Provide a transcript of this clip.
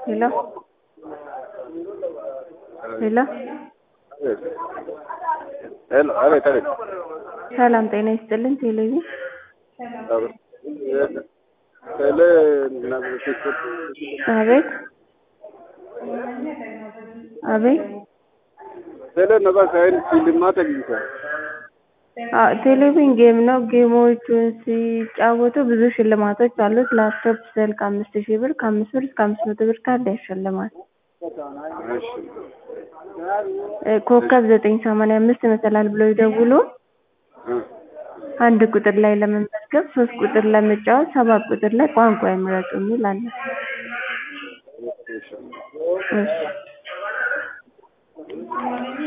hello hello ሄሎ አቤት አቤት ሰላም ጤና ይስጥልን ቴሌቪ ቴሌ አቤት አቤት ቴሌ ነባ ሳይን ሽልማት አግኝቷል። አዎ ቴሌቪዥን ጌም ነው። ጌሞቹን ሲጫወቱ ብዙ ሽልማቶች አሉት። ላፕቶፕ፣ ስልክ አምስት ሺህ ብር ከአምስት ብር እስከ አምስት መቶ ብር ካርድ ያሸልማል። እሺ እ ኮከብ ዘጠኝ ሰማንያ አምስት መሰላል ብለው ይደውሉ። እ አንድ ቁጥር ላይ ለመመዝገብ፣ ሶስት ቁጥር ለመጫወት፣ ሰባት ቁጥር ላይ ቋንቋ ይምረጡ የሚል አለ። እሺ እሺ